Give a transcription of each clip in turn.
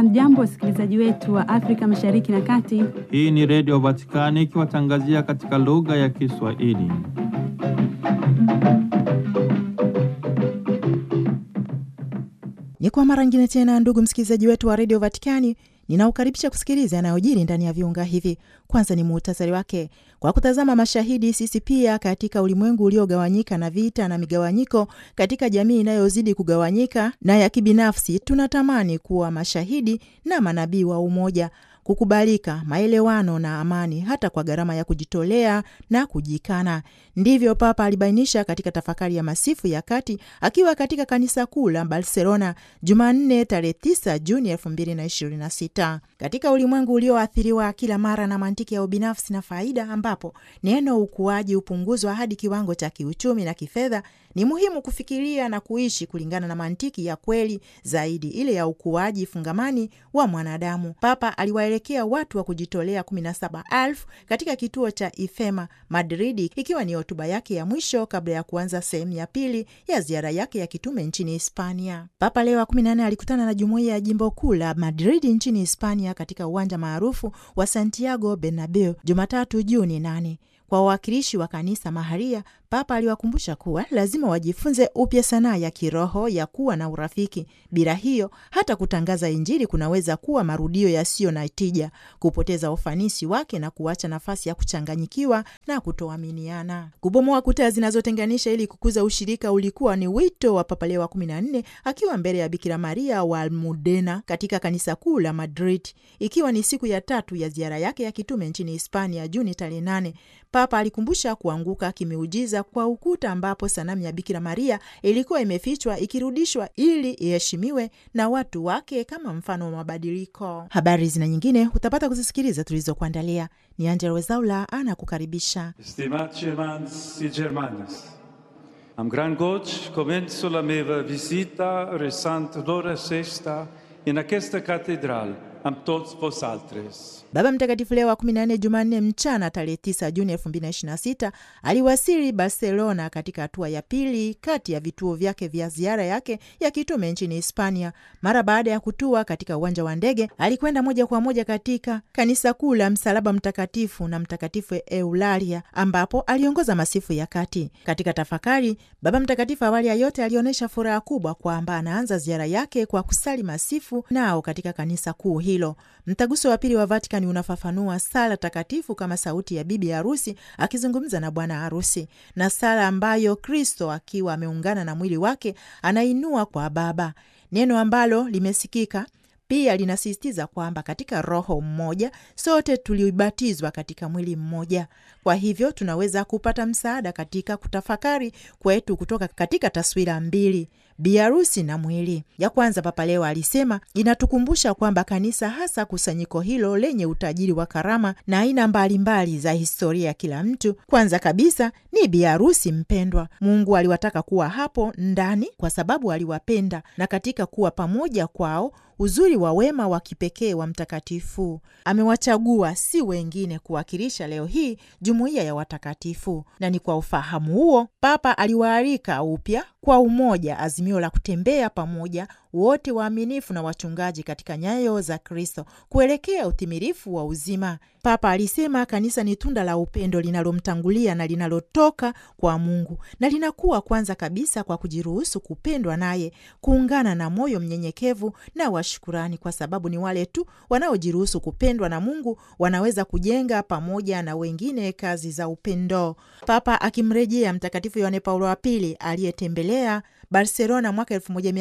Hamjambo, wasikilizaji wetu wa Afrika Mashariki na Kati. Hii ni Redio Vatikani ikiwatangazia katika lugha ya Kiswahili. Ni kwa mara ngine tena, ndugu msikilizaji wetu wa redio Vatikani, ninaukaribisha kusikiliza yanayojiri ndani ya viunga hivi. Kwanza ni muhtasari wake. Kwa kutazama mashahidi, sisi pia katika ulimwengu uliogawanyika na vita na migawanyiko, katika jamii inayozidi kugawanyika na ya kibinafsi, tunatamani kuwa mashahidi na manabii wa umoja kukubalika, maelewano na amani, hata kwa gharama ya kujitolea na kujikana. Ndivyo Papa alibainisha katika tafakari ya masifu ya kati akiwa katika kanisa kuu la Barcelona Jumanne tarehe 9 Juni 2026. Katika ulimwengu ulioathiriwa kila mara na mantiki ya ubinafsi na faida, ambapo neno ukuaji hupunguzwa hadi kiwango cha kiuchumi na kifedha, ni muhimu kufikiria na kuishi kulingana na mantiki ya kweli zaidi, ile ya ukuaji fungamani wa mwanadamu. Papa aliwaelekea watu wa kujitolea 17,000 katika kituo cha Ifema Madridi, ikiwa ni hotuba yake ya mwisho kabla ya kuanza sehemu ya pili ya ziara yake ya kitume nchini Hispania. Papa Leo wa 14 alikutana na jumuiya ya jimbo kuu la Madridi nchini Hispania katika uwanja maarufu wa Santiago Bernabeu Jumatatu Juni 8. Kwa wawakilishi wa kanisa maharia, Papa aliwakumbusha kuwa lazima wajifunze upya sanaa ya kiroho ya kuwa na urafiki. Bila hiyo, hata kutangaza Injili kunaweza kuwa marudio yasiyo na tija, kupoteza ufanisi wake na kuacha nafasi ya kuchanganyikiwa na kutoaminiana. Kubomoa kuta zinazotenganisha ili kukuza ushirika ulikuwa ni wito wa Papa Leo wa 14 akiwa mbele ya Bikira Maria wa Almudena katika kanisa kuu la Madrid, ikiwa ni siku ya tatu ya ziara yake ya kitume nchini Hispania Juni tarehe 8. Papa alikumbusha kuanguka kimeujiza kwa ukuta ambapo sanamu ya Bikira Maria ilikuwa imefichwa ikirudishwa ili iheshimiwe na watu wake kama mfano wa mabadiliko. Habari zina nyingine utapata kuzisikiliza tulizokuandalia. Ni Angela Wezaula anakukaribisha. Stimați germans e germanes, am gran goci comenzo la meva visita resant l'ora sesta in aquesta catedral am tots vosaltres. Baba Mtakatifu Leo wa 14 Jumanne mchana tarehe 9 Juni 2026 aliwasili Barcelona katika hatua ya pili kati ya vituo vyake vya ziara yake ya kitume nchini Hispania. Mara baada ya kutua katika uwanja wa ndege, alikwenda moja kwa moja katika kanisa kuu la Msalaba Mtakatifu na Mtakatifu Eulalia ambapo aliongoza masifu ya kati. Katika tafakari, Baba Mtakatifu awali ya yote alionyesha furaha kubwa kwamba anaanza ziara yake kwa kusali masifu nao katika kanisa kuu hilo. Mtaguso wa pili wa Vatican unafafanua sala takatifu kama sauti ya bibi harusi akizungumza na bwana harusi, na sala ambayo Kristo akiwa ameungana na mwili wake anainua kwa Baba, neno ambalo limesikika pia linasisitiza kwamba katika Roho mmoja sote tulibatizwa katika mwili mmoja. Kwa hivyo tunaweza kupata msaada katika kutafakari kwetu kutoka katika taswira mbili biharusi na mwili. Ya kwanza, Papa Leo alisema inatukumbusha kwamba kanisa, hasa kusanyiko hilo lenye utajiri wa karama na aina mbalimbali za historia ya kila mtu, kwanza kabisa ni biharusi mpendwa. Mungu aliwataka kuwa hapo ndani kwa sababu aliwapenda, na katika kuwa pamoja kwao uzuri wa wema wa kipekee wa mtakatifu amewachagua si wengine kuwakilisha leo hii jumuiya ya watakatifu. Na ni kwa ufahamu huo Papa aliwaalika upya kwa umoja, azimio la kutembea pamoja wote waaminifu na wachungaji katika nyayo za Kristo kuelekea utimilifu wa uzima. Papa alisema kanisa ni tunda la upendo linalomtangulia na linalotoka kwa Mungu, na linakuwa kwanza kabisa kwa kujiruhusu kupendwa naye, kuungana na moyo mnyenyekevu na wa shukurani, kwa sababu ni wale tu wanaojiruhusu kupendwa na Mungu wanaweza kujenga pamoja na wengine kazi za upendo. Papa akimrejea Mtakatifu Yohane Paulo wa Pili aliyetembelea Barcelona mwaka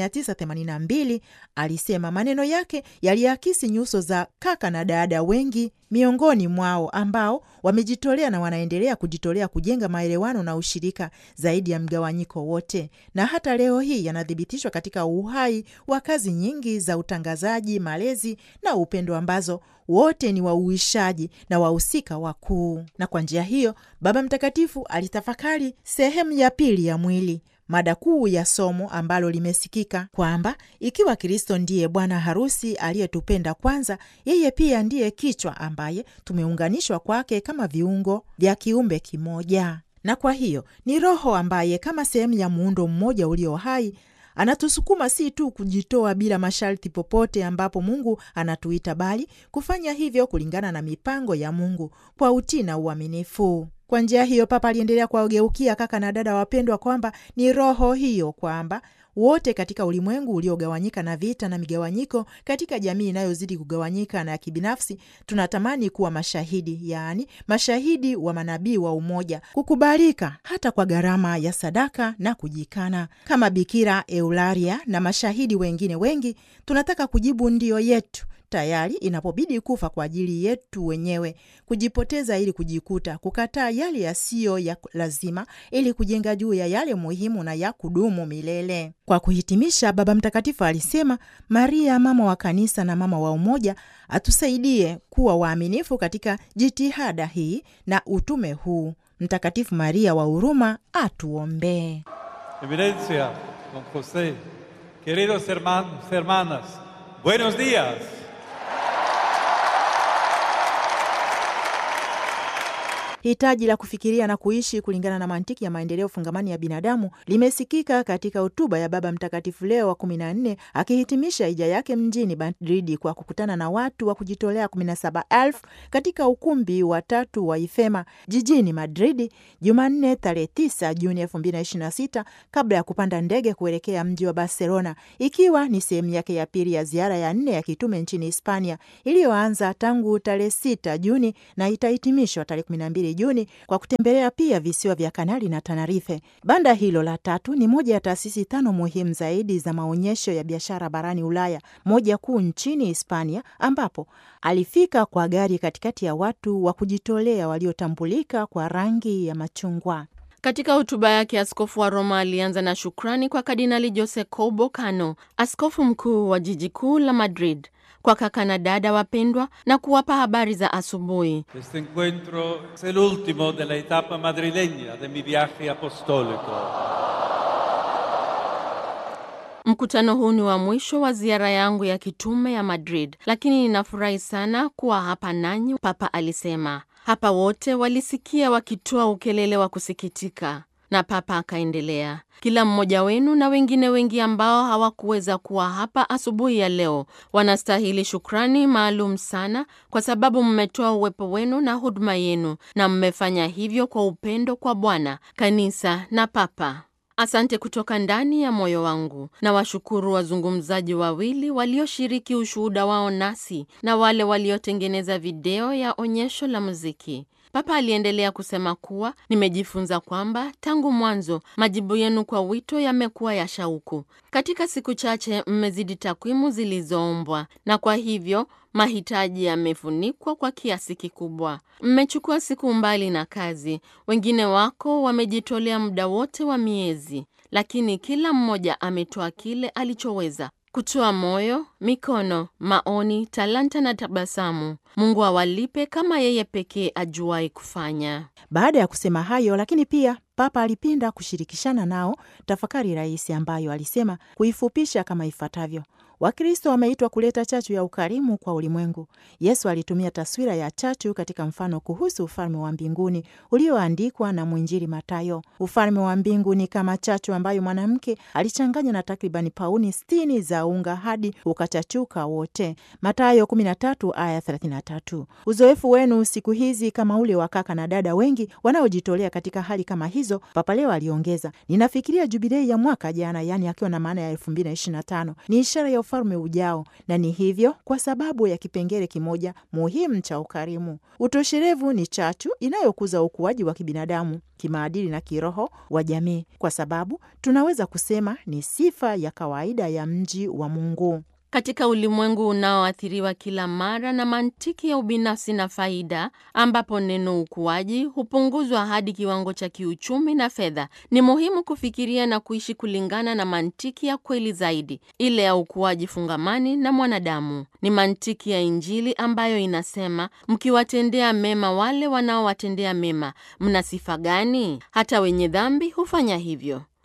1982 alisema maneno yake yaliakisi nyuso za kaka na dada wengi miongoni mwao ambao wamejitolea na wanaendelea kujitolea kujenga maelewano na ushirika zaidi ya mgawanyiko wote, na hata leo hii yanathibitishwa katika uhai wa kazi nyingi za utangazaji, malezi na upendo ambazo wote ni wauishaji na wahusika wakuu. Na kwa njia hiyo Baba Mtakatifu alitafakari sehemu ya pili ya mwili mada kuu ya somo ambalo limesikika kwamba ikiwa Kristo ndiye bwana harusi aliyetupenda kwanza, yeye pia ndiye kichwa ambaye tumeunganishwa kwake kama viungo vya kiumbe kimoja. Na kwa hiyo ni Roho ambaye kama sehemu ya muundo mmoja ulio hai Anatusukuma si tu kujitoa bila masharti popote ambapo Mungu anatuita, bali kufanya hivyo kulingana na mipango ya Mungu kwa utii na uaminifu. Kwa njia hiyo, Papa aliendelea kuwageukia kaka na dada wapendwa kwamba ni roho hiyo kwamba wote katika ulimwengu uliogawanyika na vita na migawanyiko, katika jamii inayozidi kugawanyika na ya kibinafsi, tunatamani kuwa mashahidi, yaani mashahidi wa manabii wa umoja, kukubalika hata kwa gharama ya sadaka na kujikana. Kama Bikira Eularia na mashahidi wengine wengi, tunataka kujibu ndio yetu tayari inapobidi kufa kwa ajili yetu wenyewe, kujipoteza ili kujikuta, kukataa yale yasiyo ya lazima ili kujenga juu ya yale muhimu na ya kudumu milele. Kwa kuhitimisha, Baba Mtakatifu alisema Maria, mama wa kanisa na mama wa umoja, atusaidie kuwa waaminifu katika jitihada hii na utume huu. Mtakatifu Maria wa huruma atuombee. Eminencia, don José, queridos hermanos, hermanas, buenos días. Hitaji la kufikiria na kuishi kulingana na mantiki ya maendeleo fungamani ya binadamu limesikika katika hotuba ya Baba Mtakatifu Leo wa kumi na nne akihitimisha hija yake mjini Madridi kwa kukutana na watu wa kujitolea kumi na saba elfu katika ukumbi wa tatu wa Ifema jijini Madridi Jumanne tarehe tisa Juni elfu mbili na ishirini na sita kabla ya kupanda ndege kuelekea mji wa Barcelona, ikiwa ni sehemu yake ya pili ya ziara ya nne ya kitume nchini Hispania iliyoanza tangu tarehe sita Juni na itahitimishwa tarehe kumi na mbili Juni kwa kutembelea pia visiwa vya Kanari na Tanarife. Banda hilo la tatu ni moja ya taasisi tano muhimu zaidi za maonyesho ya biashara barani Ulaya, moja kuu nchini Hispania, ambapo alifika kwa gari katikati ya watu wa kujitolea waliotambulika kwa rangi ya machungwa. Katika hotuba yake, askofu wa Roma alianza na shukrani kwa Kardinali Jose Cobo Cano, askofu mkuu wa jiji kuu la Madrid, kwa kaka na dada wapendwa na kuwapa habari za asubuhi. Este encuentro es el último de la etapa madrileña de mi viaje apostólico. Mkutano huu ni wa mwisho wa ziara yangu ya kitume ya Madrid, lakini ninafurahi sana kuwa hapa nanyi, Papa alisema. Hapa wote walisikia wakitoa ukelele wa kusikitika, na Papa akaendelea, kila mmoja wenu na wengine wengi ambao hawakuweza kuwa hapa asubuhi ya leo wanastahili shukrani maalum sana, kwa sababu mmetoa uwepo wenu na huduma yenu, na mmefanya hivyo kwa upendo kwa Bwana, kanisa na Papa. Asante kutoka ndani ya moyo wangu. Na washukuru wazungumzaji wawili walioshiriki ushuhuda wao nasi na wale waliotengeneza video ya onyesho la muziki. Papa aliendelea kusema kuwa nimejifunza kwamba tangu mwanzo majibu yenu kwa wito yamekuwa ya shauku. Katika siku chache mmezidi takwimu zilizoombwa, na kwa hivyo mahitaji yamefunikwa kwa kiasi kikubwa. Mmechukua siku mbali na kazi, wengine wako wamejitolea muda wote wa miezi, lakini kila mmoja ametoa kile alichoweza kutoa moyo, mikono, maoni, talanta na tabasamu. Mungu awalipe kama yeye pekee ajuai kufanya. Baada ya kusema hayo, lakini pia Papa alipenda kushirikishana nao tafakari rahisi ambayo alisema kuifupisha kama ifuatavyo: Wakristo wameitwa kuleta chachu ya ukarimu kwa ulimwengu. Yesu alitumia taswira ya chachu katika mfano kuhusu ufalme wa mbinguni ulioandikwa na mwinjili Matayo. Ufalme wa mbingu ni kama chachu ambayo mwanamke alichanganya na takribani pauni sitini za unga hadi ukachachuka wote. Matayo 13 aya 33. Uzoefu wenu siku hizi kama ule wa kaka na dada wengi wanaojitolea katika hali kama hizo, Papa leo aliongeza, ninafikiria jubilei ya mwaka jana, yaani akiwa na maana ya 2025 ni ishara ya ufalme ujao, na ni hivyo kwa sababu ya kipengele kimoja muhimu cha ukarimu. Utosherevu ni chachu inayokuza ukuaji wa kibinadamu, kimaadili na kiroho wa jamii, kwa sababu tunaweza kusema ni sifa ya kawaida ya mji wa Mungu. Katika ulimwengu unaoathiriwa kila mara na mantiki ya ubinafsi na faida, ambapo neno ukuaji hupunguzwa hadi kiwango cha kiuchumi na fedha, ni muhimu kufikiria na kuishi kulingana na mantiki ya kweli zaidi, ile ya ukuaji fungamani na mwanadamu. Ni mantiki ya Injili ambayo inasema, mkiwatendea mema wale wanaowatendea mema, mna sifa gani? Hata wenye dhambi hufanya hivyo.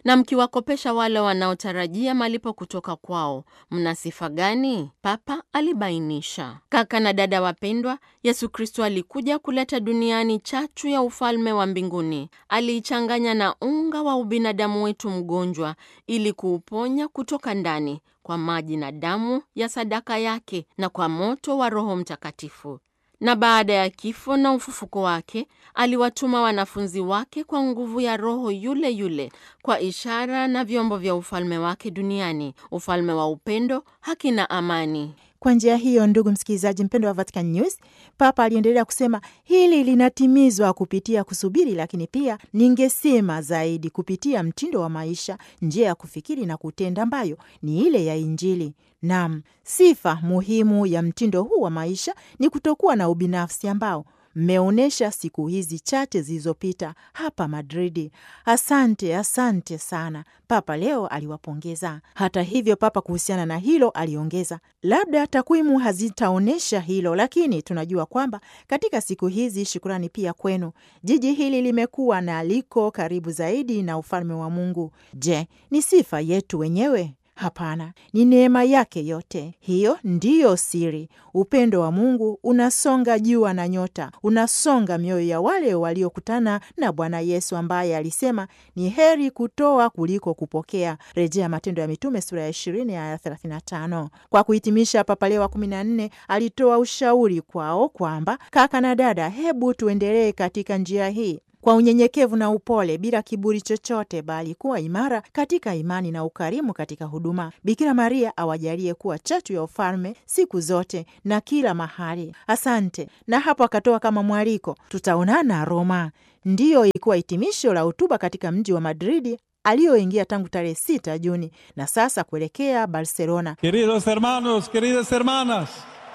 Na mkiwakopesha wale wanaotarajia malipo kutoka kwao, mna sifa gani? Papa alibainisha. Kaka na dada wapendwa, Yesu Kristo alikuja kuleta duniani chachu ya ufalme wa mbinguni. Aliichanganya na unga wa ubinadamu wetu mgonjwa ili kuuponya kutoka ndani kwa maji na damu ya sadaka yake na kwa moto wa Roho Mtakatifu. Na baada ya kifo na ufufuko wake, aliwatuma wanafunzi wake kwa nguvu ya Roho yule yule, kwa ishara na vyombo vya ufalme wake duniani, ufalme wa upendo, haki na amani. Kwa njia hiyo, ndugu msikilizaji mpendo wa Vatican News, Papa aliendelea kusema hili linatimizwa kupitia kusubiri, lakini pia ningesema zaidi kupitia mtindo wa maisha, njia ya kufikiri na kutenda ambayo ni ile ya Injili. Nam, sifa muhimu ya mtindo huu wa maisha ni kutokuwa na ubinafsi ambao mmeonyesha siku hizi chache zilizopita hapa Madridi. Asante, asante sana. Papa leo aliwapongeza. Hata hivyo, Papa kuhusiana na hilo aliongeza, labda takwimu hazitaonyesha hilo, lakini tunajua kwamba katika siku hizi, shukurani pia kwenu, jiji hili limekuwa na liko karibu zaidi na ufalme wa Mungu. Je, ni sifa yetu wenyewe? Hapana, ni neema yake yote. Hiyo ndiyo siri. Upendo wa Mungu unasonga jua na nyota, unasonga mioyo ya wale waliokutana na Bwana Yesu ambaye alisema ni heri kutoa kuliko kupokea, rejea Matendo ya Mitume sura ya ishirini aya thelathini na tano. Kwa kuhitimisha, Papa Leo wa kumi na nne alitoa ushauri kwao kwamba kaka na dada, hebu tuendelee katika njia hii kwa unyenyekevu na upole, bila kiburi chochote, bali kuwa imara katika imani na ukarimu katika huduma. Bikira Maria awajalie kuwa chachu ya ufalme siku zote na kila mahali. Asante. Na hapo akatoa kama mwaliko, tutaonana Roma. Ndiyo ilikuwa hitimisho la hotuba katika mji wa Madridi aliyoingia tangu tarehe 6 Juni na sasa kuelekea Barcelona. Queridos hermanos, queridas hermanas,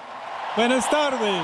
buenas tardes.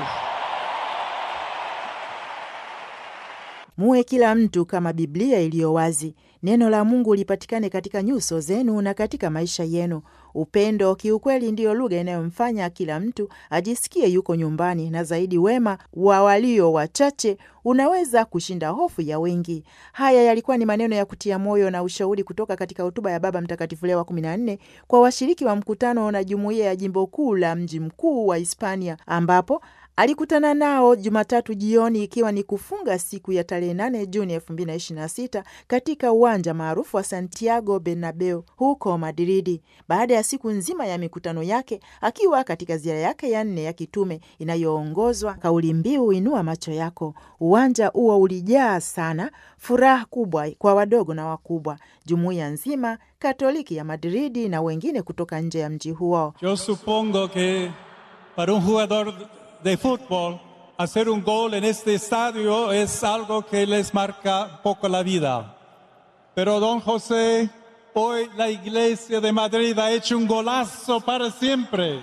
Muwe kila mtu kama Biblia iliyo wazi. Neno la Mungu lipatikane katika nyuso zenu na katika maisha yenu. Upendo kiukweli ndiyo lugha inayomfanya kila mtu ajisikie yuko nyumbani, na zaidi, wema wa walio wachache unaweza kushinda hofu ya wengi. Haya yalikuwa ni maneno ya kutia moyo na ushauri kutoka katika hotuba ya Baba Mtakatifu Leo wa kumi na nne kwa washiriki wa mkutano na jumuiya ya jimbo kuu la mji mkuu wa Hispania ambapo alikutana nao Jumatatu jioni ikiwa ni kufunga siku ya tarehe 8 Juni 2026 katika uwanja maarufu wa Santiago Bernabeu huko Madridi, baada ya siku nzima ya mikutano yake, akiwa katika ziara yake ya nne ya kitume inayoongozwa kauli mbiu inua macho yako. Uwanja huo ulijaa sana, furaha kubwa kwa wadogo na wakubwa, jumuiya nzima Katoliki ya Madridi na wengine kutoka nje ya mji huo. Yo supongo que para un jugador de fútbol, hacer un gol en este estadio es algo que les marca poco la vida. Pero don José, hoy la iglesia de Madrid ha hecho un golazo para siempre.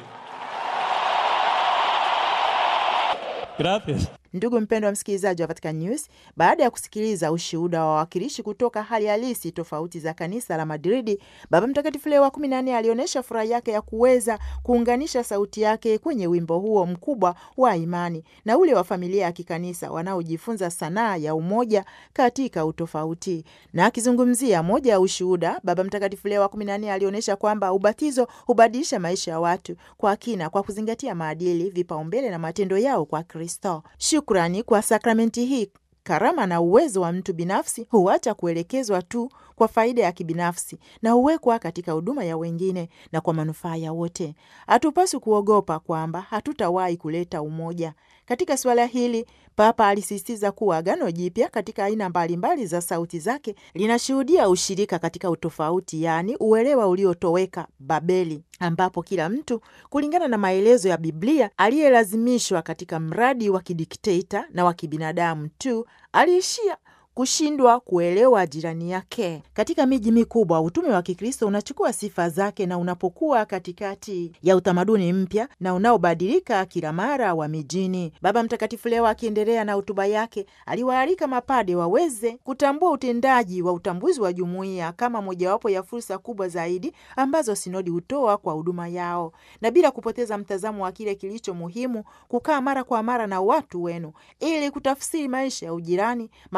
Gracias. Ndugu mpendwa wa msikilizaji wa Vatican News, baada ya kusikiliza ushuhuda wa wawakilishi kutoka hali halisi tofauti za kanisa la Madridi, Baba Mtakatifu Leo wa kumi na nne alionyesha furaha yake ya kuweza kuunganisha sauti yake kwenye wimbo huo mkubwa wa imani na ule wa familia ya kikanisa wanaojifunza sanaa ya umoja katika utofauti. Na akizungumzia moja ya ushuhuda, Baba Mtakatifu Leo wa kumi na nne alionyesha kwamba ubatizo hubadilisha maisha ya watu kwa kina kwa kuzingatia maadili, vipaumbele na matendo yao kwa Kristo. Shukrani kwa sakramenti hii, karama na uwezo wa mtu binafsi huacha kuelekezwa tu kwa faida ya kibinafsi na huwekwa katika huduma ya wengine na kwa manufaa ya wote. Hatupaswi kuogopa kwamba hatutawahi kuleta umoja. Katika suala hili, Papa alisisitiza kuwa Agano Jipya katika aina mbalimbali za sauti zake linashuhudia ushirika katika utofauti, yaani uelewa uliotoweka Babeli, ambapo kila mtu kulingana na maelezo ya Biblia aliyelazimishwa katika mradi wa kidikteta na wa kibinadamu tu aliishia kushindwa kuelewa jirani yake. Katika miji mikubwa, utume wa Kikristo unachukua sifa zake na unapokuwa katikati ya utamaduni mpya na unaobadilika kila mara wa mijini. Baba Mtakatifu leo akiendelea na hotuba yake, aliwaalika mapade waweze kutambua utendaji wa utambuzi wa jumuiya kama mojawapo ya fursa kubwa zaidi ambazo sinodi hutoa kwa huduma yao, na bila kupoteza mtazamo wa kile kilicho muhimu, kukaa mara kwa mara na watu wenu ili kutafsiri maisha ya ujirani, mabadiliko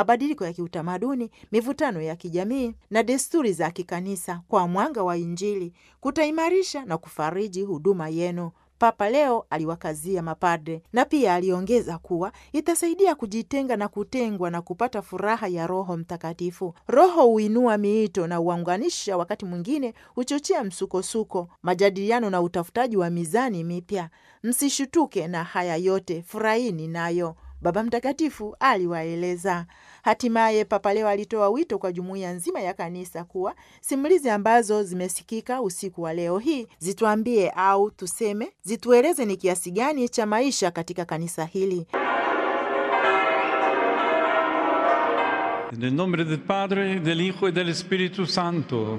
mabadiliko ya kiutamaduni, mivutano ya kijamii na desturi za kikanisa kwa mwanga wa Injili kutaimarisha na kufariji huduma yenu. Papa leo aliwakazia mapadre na pia aliongeza kuwa itasaidia kujitenga na kutengwa na kupata furaha ya Roho Mtakatifu. Roho huinua miito na huunganisha, wakati mwingine huchochea msukosuko, majadiliano na utafutaji wa mizani mipya. Msishutuke na haya yote, furahini nayo, Baba Mtakatifu aliwaeleza. Hatimaye Papa leo alitoa wito kwa jumuiya nzima ya kanisa kuwa simulizi ambazo zimesikika usiku wa leo hii zituambie au tuseme zitueleze ni kiasi gani cha maisha katika kanisa hili. Nel nome del Padre, del Hijo y del Espíritu Santo,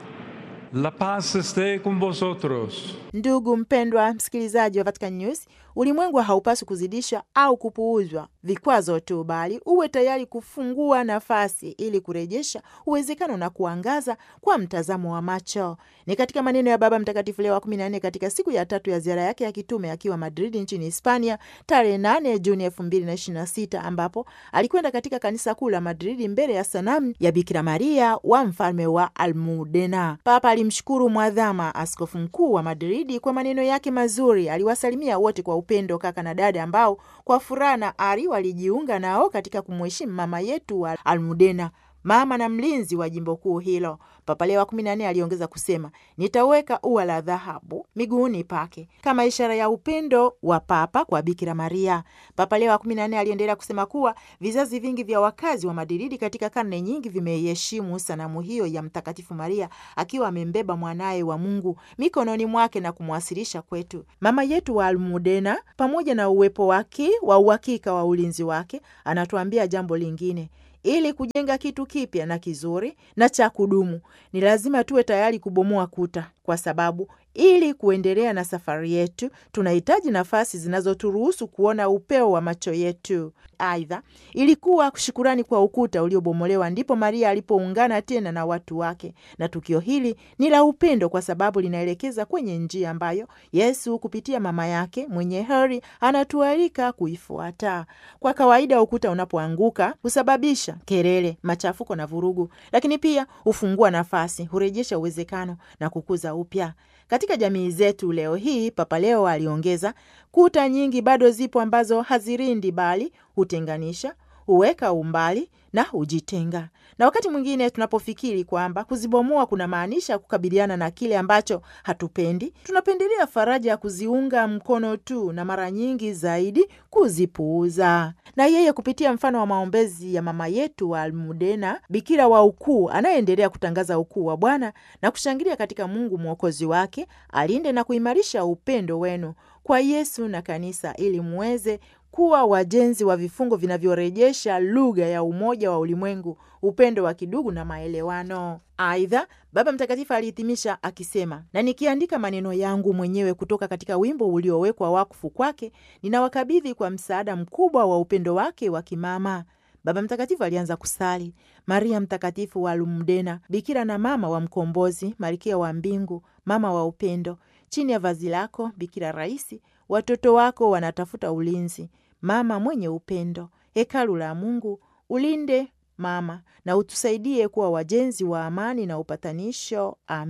la paz esté con vosotros. Ndugu mpendwa msikilizaji wa Vatican News, ulimwengu haupaswi kuzidisha au kupuuzwa vikwazo tu, bali uwe tayari kufungua nafasi ili kurejesha uwezekano na kuangaza kwa mtazamo wa macho. Ni katika maneno ya Baba Mtakatifu Leo wa kumi na nne katika siku ya tatu ya ziara yake ya kitume akiwa Madrid nchini Hispania tarehe 8 Juni elfu mbili na ishirini na sita ambapo alikwenda katika kanisa kuu la Madridi mbele ya sanamu ya Bikira Maria wa mfalme wa Almudena. Papa alimshukuru mwadhama askofu mkuu wa Madridi kwa maneno yake mazuri. Aliwasalimia wote kwa upendo, kaka na dada, ambao kwa furaha na ari walijiunga nao katika kumheshimu mama yetu wa Almudena, mama na mlinzi wa jimbo kuu hilo. Papa Leo wa kumi na nne aliongeza kusema, nitaweka ua la dhahabu miguuni pake kama ishara ya upendo wa Papa kwa Bikira Maria. Papa Leo wa kumi na nne aliendelea kusema kuwa vizazi vingi vya wakazi wa Madridi katika karne nyingi vimeiheshimu sanamu hiyo ya Mtakatifu Maria akiwa amembeba mwanaye wa Mungu mikononi mwake na kumwasilisha kwetu. Mama yetu wa Almudena, pamoja na uwepo wake wa uhakika wa ulinzi wake, anatuambia jambo lingine ili kujenga kitu kipya na kizuri na cha kudumu ni lazima tuwe tayari kubomoa kuta, kwa sababu ili kuendelea na safari yetu tunahitaji nafasi zinazoturuhusu kuona upeo wa macho yetu. Aidha, ilikuwa shukurani kwa ukuta uliobomolewa ndipo Maria alipoungana tena na watu wake, na tukio hili ni la upendo kwa sababu linaelekeza kwenye njia ambayo Yesu kupitia mama yake mwenye heri anatualika kuifuata. Kwa kawaida, ukuta unapoanguka husababisha kelele, machafuko na vurugu, lakini pia hufungua nafasi, hurejesha uwezekano na kukuza upya. Katika jamii zetu leo hii, Papa Leo aliongeza, kuta nyingi bado zipo ambazo hazirindi bali hutenganisha, huweka umbali na hujitenga. Na wakati mwingine tunapofikiri kwamba kuzibomoa kuna maanisha kukabiliana na kile ambacho hatupendi, tunapendelea faraja ya kuziunga mkono tu na mara nyingi zaidi kuzipuuza. Na yeye kupitia mfano wa maombezi ya mama yetu wa Almudena, bikira wa ukuu anayeendelea kutangaza ukuu wa Bwana na kushangilia katika Mungu mwokozi wake, alinde na kuimarisha upendo wenu kwa Yesu na kanisa ili muweze kuwa wajenzi wa vifungo vinavyorejesha lugha ya umoja wa ulimwengu, upendo wa kidugu na maelewano. Aidha, Baba Mtakatifu alihitimisha akisema, na nikiandika maneno yangu mwenyewe kutoka katika wimbo uliowekwa wakfu kwake, ninawakabidhi kwa msaada mkubwa wa upendo wake wa kimama. Baba Mtakatifu alianza kusali: Maria Mtakatifu wa Almudena, bikira na mama wa Mkombozi, malkia wa mbingu, mama wa upendo, chini ya vazi lako bikira rahisi, watoto wako wanatafuta ulinzi. Mama mwenye upendo, hekalu la Mungu, ulinde mama na utusaidie kuwa wajenzi wa amani na upatanisho. Amen.